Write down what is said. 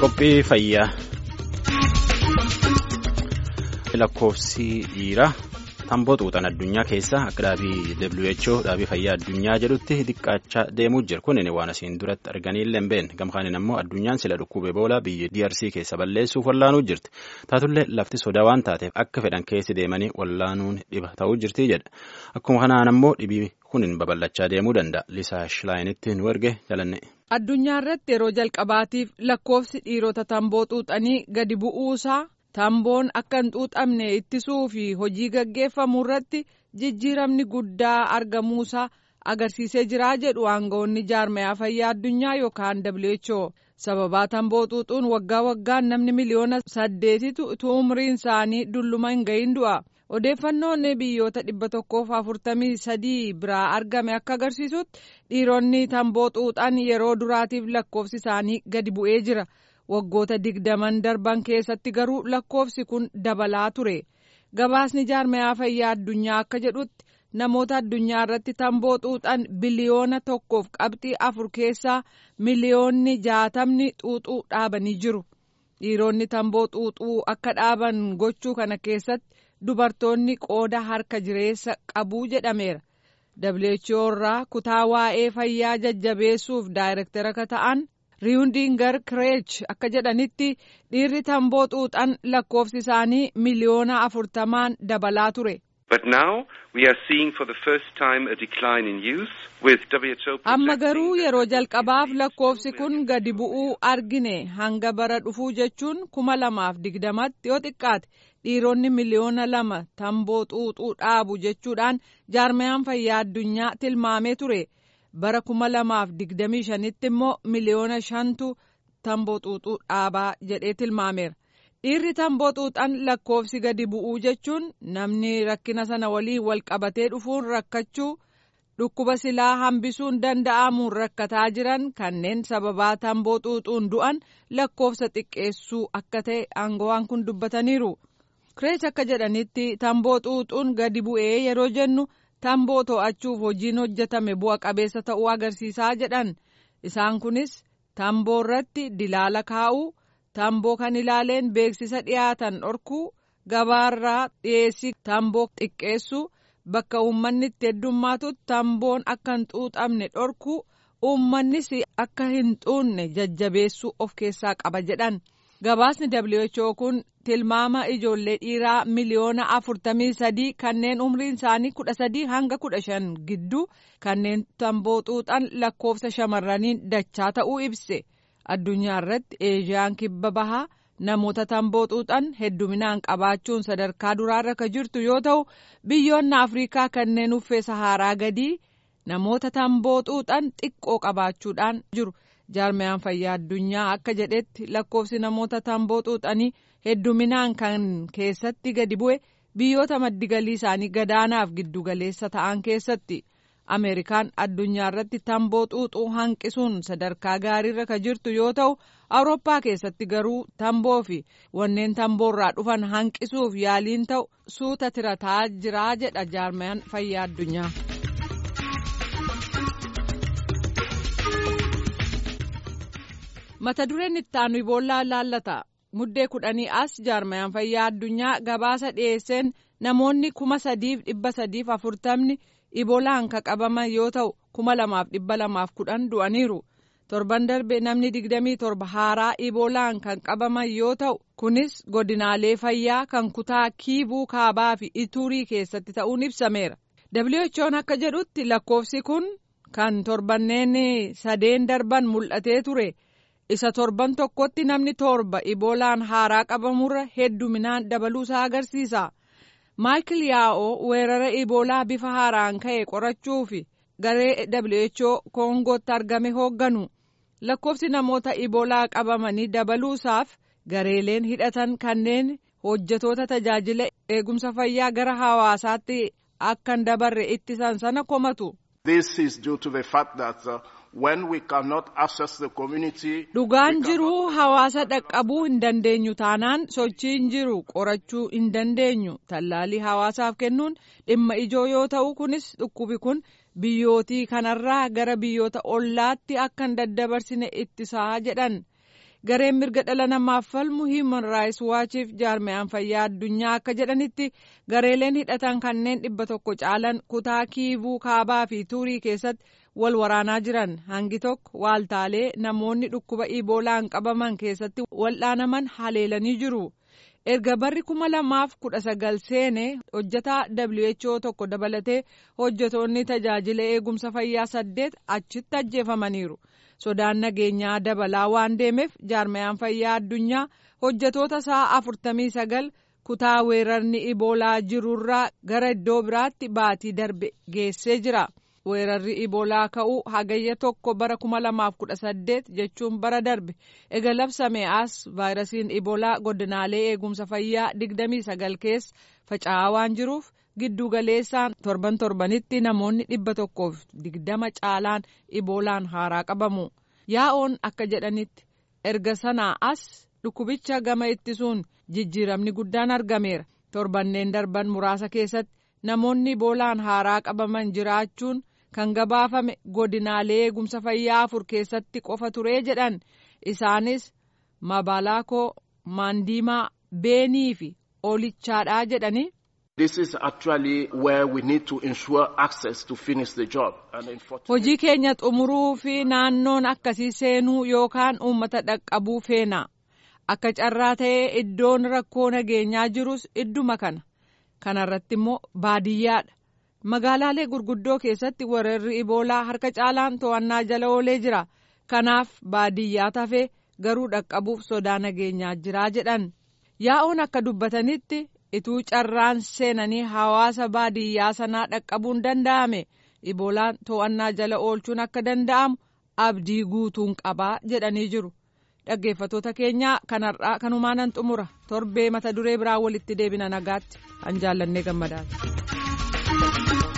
Qophii fayyaa. Lakkoofsi dhiiraa tamboo xuuxan addunyaa keessaa akka dhaabii WHO dhaabii fayyaa addunyaa jedhutti xiqqaachaa deemuu jira. Kunin waan asiin duratti arganiillee hin beekne. Gamkaaniin ammoo addunyaan sila dhukkubee boolaa biyya DRC keessa balleessuuf wallaanuu jirti. Taatullee lafti sodaa waan taateef akka fedhan keessi deemanii wallaanuun dhiba ta'uu jirti jedha. Akkuma kanaan ammoo dhibii kunin babal'achaa deemuu danda'a. Lisaa Shilaayinitti nu erge jalanne. Addunyaa irratti yeroo jalqabaatiif lakkoofsi dhiirota tamboo xuuxanii gadi bu'uusaa tamboon akka hin xuuxamne ittisuu fi hojii gaggeeffamu irratti jijjiiramni guddaa argamuusaa agarsiisee jiraa jedhu aangawoonni jaarmayaa fayyaa addunyaa yookaan WHO. Sababaa tamboo xuuxuun waggaa waggaan namni miliyoona saddeetitu utuu umriin isaanii dulluma hin gahin du'a. Odeeffannoon biyyoota dhibba tokkoof afurtamii sadii biraa argame akka agarsiisutti dhiironni tamboo xuuxan yeroo duraatiif lakkoofsi isaanii gadi bu'ee jira. Waggoota digdaman darban keessatti garuu lakkoofsi kun dabalaa ture. Gabaasni jaarmayaa fayyaa addunyaa akka jedhutti namoota addunyaa irratti tamboo xuuxan biliyoona tokkoof qabxii afur keessaa miliyoonni jaatamni xuuxuu dhaabanii jiru. Dhiironni tamboo xuuxuu akka dhaaban gochuu kana keessatti dubartoonni qooda harka jireessa qabuu jedhameera. WHO irraa kutaa waa'ee fayyaa jajjabeessuuf daayirektara akka ta'an riiwundiingar kireech akka jedhanitti dhiirri tamboo xuuxan lakkoofsi isaanii miliyoona afurtamaan dabalaa ture. Amma garuu yeroo jalqabaaf lakkoofsi kun gadi bu'uu argine hanga bara dhufuu jechuun kuma lamaaf digdamatti yoo xiqqaate dhiironni miliyoona lama tamboo xuuxuu dhaabu jechuudhaan jaarmayaan fayyaa addunyaa tilmaamee ture. bara kuma lamaaf digdamii shanitti immoo miliyoona shantu tamboo xuuxuu dhaabaa jedhee tilmaameera. Dhiirri tamboo xuuxan lakkoofsi gadi bu'uu jechuun namni rakkina sana waliin wal qabatee dhufuun rakkachuu dhukkuba silaa hambisuun danda'amuun rakkataa jiran kanneen sababaa tamboo xuuxuun du'an lakkoofsa xiqqeessuu akka ta'e aangawaan kun dubbataniiru. Kireech akka jedhanitti tamboo xuuxuun gadi bu'ee yeroo jennu. tamboo to'achuuf hojiin hojjetame bu'a qabeessa ta'uu agarsiisaa jedhan isaan kunis tamboo irratti dilaala kaa'uu tamboo kan ilaaleen beeksisa dhiyaatan dhorkuu gabaarraa dhiyeessii tamboo xiqqeessuu bakka uummanni itti heddummaatutti tamboon akka hin xuuxamne dhorkuu uummannis akka hin xuunne jajjabeessuu of keessaa qaba jedhan gabaasni WHO kun tilmaama ijoollee dhiiraa miliyoona afurtamii sadii kanneen umriin isaanii kudha sadii hanga kudha shan gidduu kanneen tamboo xuuxan lakkoofsa shamarraniin dachaa ta'uu ibse addunyaa irratti eeshiyaan kibba bahaa namoota tamboo xuuxan hedduminaan qabaachuun sadarkaa duraarra ka jirtu yoo ta'u biyyoonni afriikaa kanneen uffee saharaa gadii namoota tamboo xuuxan xiqqoo qabaachuudhaan jiru. jaarmayaan fayyaa addunyaa akka jedhetti lakkoofsi namoota tamboo xuuxanii hedduminaan kan keessatti gadi bu'e biyyoota maddigalii isaanii gadaanaaf giddugaleessa ta'an keessatti ameerikaan addunyaa irratti tamboo xuuxuu hanqisuun sadarkaa gaariirra ka jirtu yoo ta'u awurooppaa keessatti garuu tamboo fi wanneen tamboorraa dhufan hanqisuuf yaaliin ta'u suuta tirataa jiraa jedha jaarmayaan fayyaa addunyaa. mata dureen itti aanu iboollaa laallata muddee kudhanii as jaarmayaan fayyaa addunyaa gabaasa dhiyeesseen namoonni kuma sadiif dhibba sadiif afurtamni iboolaan ka qabaman yoo ta'u kuma lamaaf dhibba lamaaf kudhan du'aniiru torban darbe namni digdamii torba haaraa iboolaan kan qabaman yoo ta'u kunis godinaalee fayyaa kan kutaa kiivuu kaabaa fi ituurii keessatti ta'uun ibsameera who'n akka jedhutti lakkoofsi kun kan torbanneen sadeen darban mul'atee ture. isa torban tokkotti namni torba iboolaan haaraa qabamurra hedduminaan dabaluusaa agarsiisa maayikil yaa'oo weerara iboolaa bifa haaraan ka'e qorachuu fi garee who koongootti argame hoogganu lakkoofsi namoota iboolaa qabamanii dabaluusaaf gareeleen hidhatan kanneen hojjetoota tajaajila eegumsa fayyaa gara hawaasaatti akka hin dabarre ittisan sana komatu. Dhugaan jiru hawaasa dhaqqabuu hin dandeenyu taanaan sochiin jiru qorachuu hin dandeenyu tallaalii hawaasaaf kennuun dhimma ijoo yoo ta'u kunis dhukkubi kun biyyootii kanarraa gara biyyoota ollaatti akka hin daddabarsine ittisaa jedhan gareen mirga dhala namaaf falmu hiiman raayis waachiif jaarmiyaan fayyaa addunyaa akka jedhanitti gareeleen hidhatan kanneen dhibba tokko caalan kutaa kiivuu kaabaa fi tuurii keessatti wal waraanaa jiran hangi tokko waaltaalee namoonni dhukkuba iboolaan qabaman keessatti wal'aanaman haleelanii jiru. erga barri kuma lamaaf kudha sagal seene hojjetaa WHO tokko dabalatee hojjetoonni tajaajila eegumsa fayyaa saddeet achitti ajjeefamaniiru. sodaan nageenyaa dabalaa waan deemeef jaarmayaan fayyaa addunyaa hojjetoota isaa afurtamii sagal kutaa weerarni iboolaa jirurraa gara iddoo biraatti baatii darbe geessee jira. weerarri iboolaa ka'uu hagayya tokko bara kuma lamaaf kudha saddeet jechuun bara darbe ega labsame as vaayirasiin iboolaa godinaalee eegumsa fayyaa digdamii sagal keessa faca'aa waan jiruuf giddu galeessaan torban torbanitti namoonni dhibba tokkoof digdama caalaan iboolaan haaraa qabamu yaa'oon akka jedhanitti erga sanaa as dhukkubicha gama ittisuun jijjiiramni guddaan argameera torbanneen darban muraasa keessatti namoonni iboolaan haaraa qabaman jiraachuun kan gabaafame godinaalee eegumsa fayyaa afur keessatti qofa turee jedhan isaanis mabaalaakoo maandiimaa beenii fi oolichaadhaa jedhanii. This is actually where we need to ensure access to finish the job. Hojii keenya xumuruu fi naannoon akkasii seenuu yookaan uummata dhaqqabuu feena. Akka carraa ta'ee iddoon rakkoo nageenyaa jirus idduma kana. Kana irratti immoo baadiyyaadha. Magaalaalee gurguddoo keessatti weerarri iboolaa harka caalaan to'annaa jala oolee jira. Kanaaf baadiyyaa tafee garuu dhaqqabuuf sodaa nageenyaa jira jedhan. Yaa'oon akka dubbatanitti ituu carraan seenanii hawaasa baadiyyaa sanaa dhaqqabuun danda'ame iboolaan to'annaa jala oolchuun akka danda'amu abdii guutuun qabaa jedhanii jiru. Dhaggeeffattoota keenyaa kanarraa kanumaanan xumura torbee mata duree biraa walitti deebina nagaatti an jaallannee gammadaati.